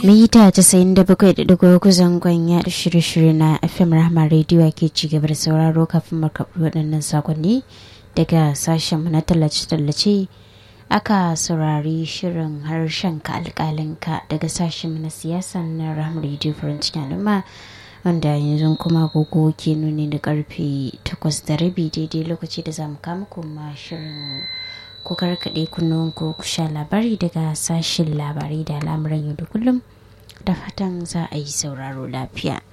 mita 97.3 zangon ya shirye-shirye na fm rahama rediyo ke ci gaba da sauraro kafin makaɓi waɗannan sakonni daga sashenmu na tallace-tallace aka saurari shirin harshen ka alƙalinka daga sashenmu na siyasa na rahama rediyo farin cikin al'umma wanda yanzu kuma gogo ke nuni da karfe 8 da rabi daidai lokaci da zamu kama kuma shirin ku karkaɗe kunnuwan ku ku sha labari daga sashen labarai da al'amuran yau da kullum da fatan za a yi sauraro lafiya.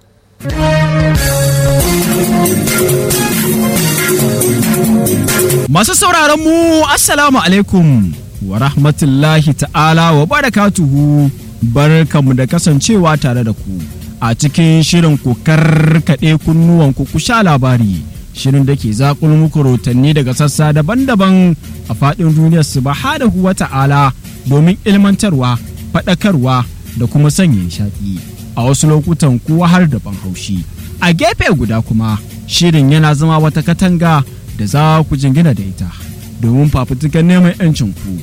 Masu sauraron mu Assalamu alaikum wa rahmatullahi ta'ala wa barakatuhu barkamu da kasancewa tare da ku a cikin shirin ku karkaɗe kunnuwan ku sha labari. shirin da ke zakul muku rotanni daga sassa daban-daban a faɗin duniyar su ba wa ta'ala domin ilmantarwa faɗakarwa da kuma sanya nishaɗi a wasu lokutan kuwa har da ban haushi a gefe guda kuma shirin yana zama wata katanga da za ku jingina da ita domin fafutukan neman 'yancin ku.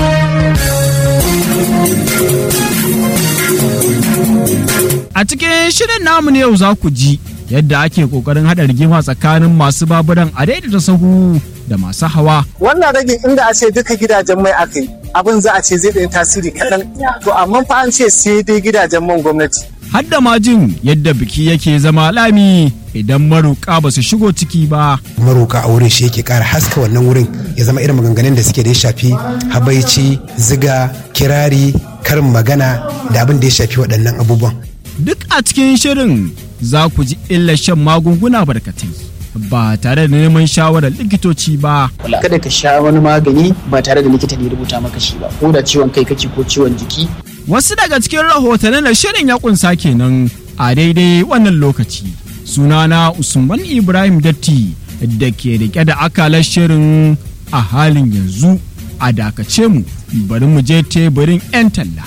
A cikin shirin namu ne yau za ku ji yadda ake kokarin hada rigima tsakanin masu baburan a daidaita sahu da masu hawa. Wannan ragin inda a ce duka gidajen mai aka yi abin za a ce zai ɗaya tasiri kaɗan to amma fa an ce sai dai gidajen man gwamnati. Hadda ma jin yadda biki yake zama lami idan maruka ba su shigo ciki ba. Maruka a wurin shi yake ƙara haska wannan wurin ya zama irin maganganun da suke da ya shafi habaici, ziga, kirari, karin magana da abin da ya shafi waɗannan abubuwan. Duk a cikin shirin za ku ji illar shan magunguna barkatai ba tare da neman shawarar likitoci ba. Kada ka sha wani magani ba tare da likita ne rubuta maka shi ba, ko da ciwon kai kake ko ciwon jiki. Wasu daga cikin rahotannin da shirin ya kunsa kenan a daidai wannan lokaci. Sunana Usman Ibrahim Datti da ke rike da akalar shirin a halin yanzu a dakace mu bari mu je teburin 'yan talla.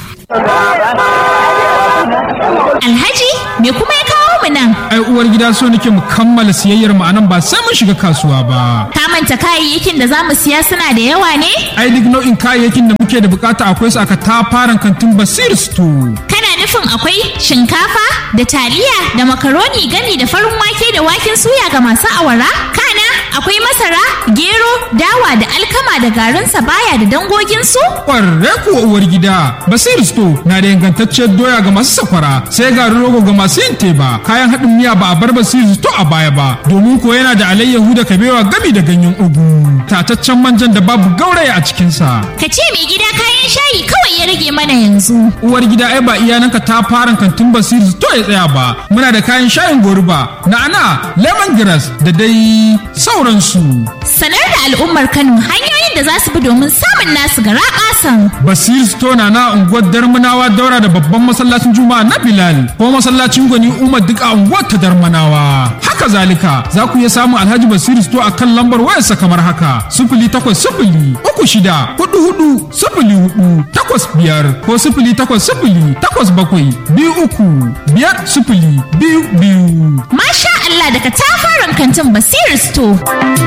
Alhaji me kuma ya kawo mu nan? Ai uwar gida so nake mu kammala siyayyar mu anan ba sai mun shiga kasuwa ba. Ka manta kayayyakin da zamu siya suna da yawa ne? Ai duk nau'in kayayyakin da muke da bukata akwai su aka tafaran kantin Basir Store. Kana nufin akwai shinkafa da taliya da makaroni gami da farin wake da waken suya ga masu awara? Kana akwai masara, gero, dawa da alkama da garin baya da dangoginsu? Ƙwarre kuwa uwar gida, Basir Store na da ingantacciyar doya ga masu sakwara, sai garin rogo ga masu yin teba, kayan haɗin miya ba a bar Basir Store a baya ba, domin ko yana da alayyahu da kabewa gami da ganyen ugu, tataccen manjan da babu gauraya a cikinsa. Ka ce mai gida kayan shayi kawai ya rage mana yanzu. Uwar gida ai ba iyananka ta fara kantin Basir Store ya tsaya ba, muna da kayan shayin goruba, na'ana, lemongrass da dai sauransu. Sanar da al'ummar Kano hanyoyin da za su bi domin samun nasu gara kasan. Basir Stona na unguwar Darmanawa daura da babban masallacin Juma'a na Bilal ko masallacin Gwani Umar duk a unguwar ta Darmanawa. Haka zalika za ku iya samun Alhaji Basir Sto a kan lambar wayarsa kamar haka sifili takwas sifili uku shida hudu hudu sifili hudu takwas biyar ko sifili takwas sifili takwas bakwai biyu uku biyar sifili biyu biyu. Masha Allah daga tafaran kantin Basir Store.